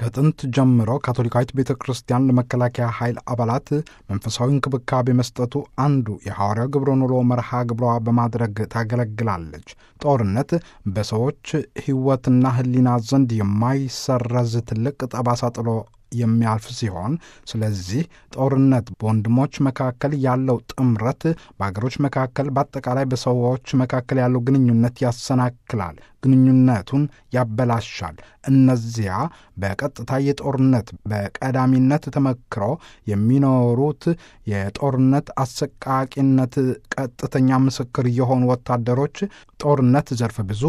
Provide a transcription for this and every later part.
ከጥንት ጀምሮ ካቶሊካዊት ቤተ ክርስቲያን ለመከላከያ ኃይል አባላት መንፈሳዊ እንክብካቤ መስጠቱ አንዱ የሐዋርያው ግብረ ኑሮ መርሃ ግብሯ በማድረግ ታገለግላለች። ጦርነት በሰዎች ሕይወትና ሕሊና ዘንድ የማይሰረዝ ትልቅ ጠባሳ ጥሎ የሚያልፍ ሲሆን ስለዚህ ጦርነት በወንድሞች መካከል ያለው ጥምረት፣ በአገሮች መካከል፣ በአጠቃላይ በሰዎች መካከል ያለው ግንኙነት ያሰናክላል፣ ግንኙነቱን ያበላሻል። እነዚያ በቀጥታ የጦርነት በቀዳሚነት ተመክሮ የሚኖሩት የጦርነት አሰቃቂነት ቀጥተኛ ምስክር የሆኑ ወታደሮች ጦርነት ዘርፈ ብዙ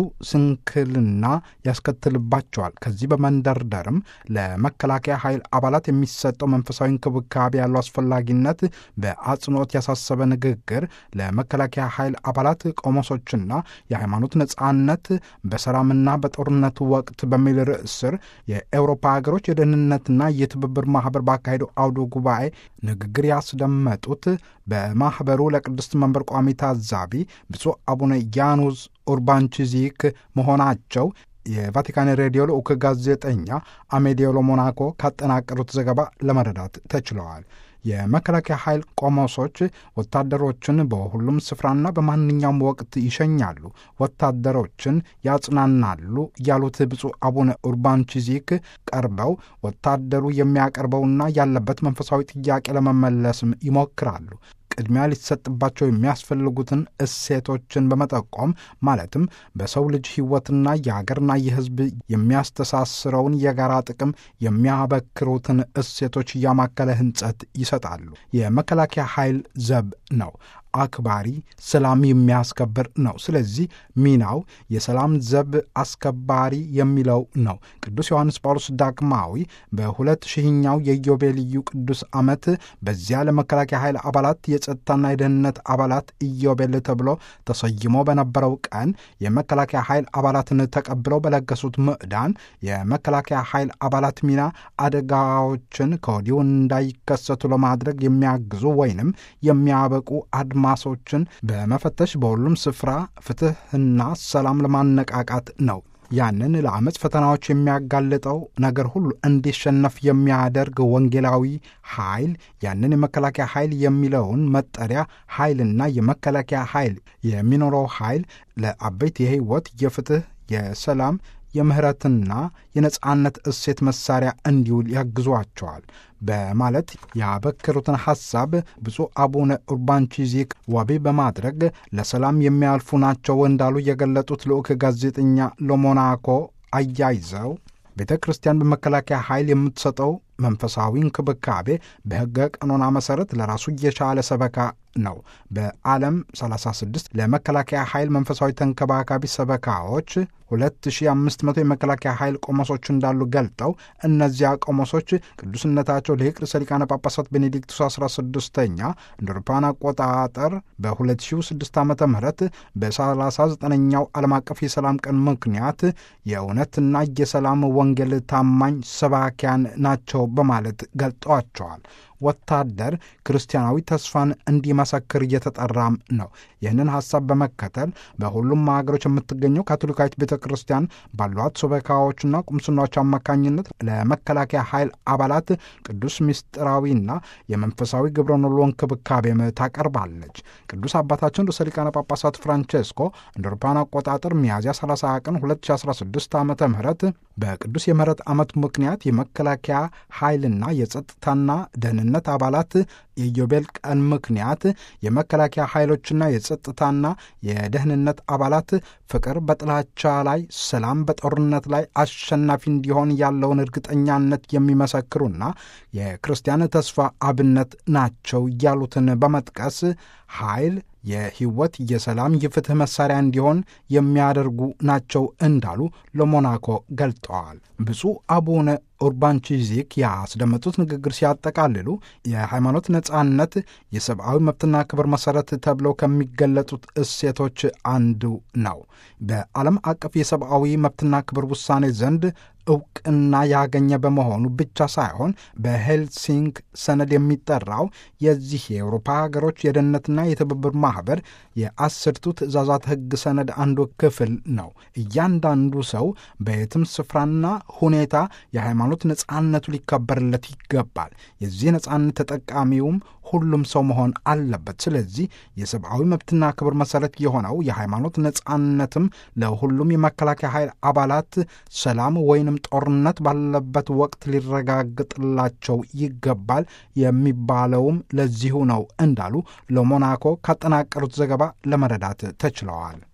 ስንክልና ያስከትልባቸዋል። ከዚህ በመንደርደርም ለመከላከያ ኃይል አባላት የሚሰጠው መንፈሳዊ እንክብካቤ ያለው አስፈላጊነት በአጽንኦት ያሳሰበ ንግግር ለመከላከያ ኃይል አባላት ቆሞሶችና የሃይማኖት ነጻነት በሰላምና በጦርነቱ ወቅት በሚል ርዕስ ስር የኤውሮፓ ሀገሮች የደህንነትና የትብብር ማህበር ባካሄደው አውደ ጉባኤ ንግግር ያስደመጡት በማኅበሩ ለቅድስት መንበር ቋሚ ታዛቢ ብፁዕ አቡነ ያኑስ ኡርባንቺዚክ መሆናቸው የቫቲካን ሬዲዮ ልዑክ ጋዜጠኛ አሜዲዮሎ ሞናኮ ካጠናቀሩት ዘገባ ለመረዳት ተችለዋል። የመከላከያ ኃይል ቆሞሶች ወታደሮችን በሁሉም ስፍራና በማንኛውም ወቅት ይሸኛሉ፣ ወታደሮችን ያጽናናሉ ያሉት ብፁዕ አቡነ ኡርባንቺዚክ ቀርበው ወታደሩ የሚያቀርበውና ያለበት መንፈሳዊ ጥያቄ ለመመለስም ይሞክራሉ። ቅድሚያ ሊሰጥባቸው የሚያስፈልጉትን እሴቶችን በመጠቆም ማለትም በሰው ልጅ ሕይወትና የሀገርና የሕዝብ የሚያስተሳስረውን የጋራ ጥቅም የሚያበክሩትን እሴቶች እያማከለ ሕንጸት ይሰጣሉ። የመከላከያ ኃይል ዘብ ነው። አክባሪ፣ ሰላም የሚያስከብር ነው። ስለዚህ ሚናው የሰላም ዘብ አስከባሪ የሚለው ነው። ቅዱስ ዮሐንስ ጳውሎስ ዳግማዊ በሁለት ሺህኛው የኢዮቤልዩ ቅዱስ ዓመት በዚያ ለመከላከያ ኃይል አባላት የጸጥታና የደህንነት አባላት ኢዮቤል ተብሎ ተሰይሞ በነበረው ቀን የመከላከያ ኃይል አባላትን ተቀብለው በለገሱት ምዕዳን የመከላከያ ኃይል አባላት ሚና አደጋዎችን ከወዲሁ እንዳይከሰቱ ለማድረግ የሚያግዙ ወይንም የሚያበቁ አድማ ማሶችን በመፈተሽ በሁሉም ስፍራ ፍትሕና ሰላም ለማነቃቃት ነው። ያንን ለአመፅ ፈተናዎች የሚያጋልጠው ነገር ሁሉ እንዲሸነፍ የሚያደርግ ወንጌላዊ ኃይል ያንን የመከላከያ ኃይል የሚለውን መጠሪያ ኃይልና የመከላከያ ኃይል የሚኖረው ኃይል ለአበይት የሕይወት የፍትሕ፣ የሰላም የምህረትና የነጻነት እሴት መሳሪያ እንዲውል ያግዟቸዋል በማለት ያበክሩትን ሐሳብ ብፁዕ አቡነ ኡርባንቺዚክ ዋቢ በማድረግ ለሰላም የሚያልፉ ናቸው እንዳሉ የገለጡት ልዑክ ጋዜጠኛ ለሞናኮ አያይዘው ቤተ ክርስቲያን በመከላከያ ኃይል የምትሰጠው መንፈሳዊ እንክብካቤ በሕገ ቀኖና መሠረት ለራሱ የቻለ ሰበካ ነው። በዓለም 36 ለመከላከያ ኃይል መንፈሳዊ ተንከባካቢ ሰበካዎች 2500 የመከላከያ ኃይል ቆሞሶች እንዳሉ ገልጠው እነዚያ ቆሞሶች ቅዱስነታቸው ሊቅ ርዕሰ ሊቃነ ጳጳሳት ቤኔዲክቱስ 16ኛ እንደ አውሮፓውያን አቆጣጠር በ2006 ዓ ም በ39ኛው ዓለም አቀፍ የሰላም ቀን ምክንያት የእውነትና የሰላም ወንጌል ታማኝ ሰባኪያን ናቸው በማለት ገልጠዋቸዋል። ወታደር ክርስቲያናዊ ተስፋን እንዲመሰክር እየተጠራም ነው። ይህንን ሐሳብ በመከተል በሁሉም ሀገሮች የምትገኘው ካቶሊካዊት ቤተ ክርስቲያን ባሏት ሱበካዎችና ቁምስናዎች አማካኝነት ለመከላከያ ኃይል አባላት ቅዱስ ምስጢራዊና የመንፈሳዊ ግብረ ኖሎ እንክብካቤም ታቀርባለች። ቅዱስ አባታችን ርዕሰ ሊቃነ ጳጳሳት ፍራንቼስኮ እንደ አውሮፓውያን አቆጣጠር ሚያዝያ 30 ቀን 2016 ዓ ም በቅዱስ የምህረት ዓመቱ ምክንያት የመከላከያ ኃይልና የጸጥታና ደህንነት ነት አባላት የኢዮቤል ቀን ምክንያት የመከላከያ ኃይሎችና የጸጥታና የደህንነት አባላት ፍቅር በጥላቻ ላይ፣ ሰላም በጦርነት ላይ አሸናፊ እንዲሆን ያለውን እርግጠኛነት የሚመሰክሩና የክርስቲያን ተስፋ አብነት ናቸው ያሉትን በመጥቀስ ኃይል የሕይወት የሰላም የፍትሕ መሣሪያ እንዲሆን የሚያደርጉ ናቸው እንዳሉ ለሞናኮ ገልጠዋል። ብፁዕ አቡነ ኡርባንቺዚክ ያስደመጡት ንግግር ሲያጠቃልሉ የሃይማኖት ነጻነት የሰብአዊ መብትና ክብር መሠረት ተብለው ከሚገለጡት እሴቶች አንዱ ነው። በዓለም አቀፍ የሰብአዊ መብትና ክብር ውሳኔ ዘንድ እውቅና ያገኘ በመሆኑ ብቻ ሳይሆን በሄልሲንክ ሰነድ የሚጠራው የዚህ የአውሮፓ ሀገሮች የደህንነትና የትብብር ማኅበር የአስርቱ ትእዛዛት ሕግ ሰነድ አንዱ ክፍል ነው። እያንዳንዱ ሰው በየትም ስፍራና ሁኔታ የሃይማኖት የሃይማኖት ነጻነቱ ሊከበርለት ይገባል። የዚህ ነጻነት ተጠቃሚውም ሁሉም ሰው መሆን አለበት። ስለዚህ የሰብአዊ መብትና ክብር መሰረት የሆነው የሃይማኖት ነጻነትም ለሁሉም የመከላከያ ኃይል አባላት ሰላም ወይንም ጦርነት ባለበት ወቅት ሊረጋግጥላቸው ይገባል የሚባለውም ለዚሁ ነው እንዳሉ ለሞናኮ ካጠናቀሩት ዘገባ ለመረዳት ተችለዋል።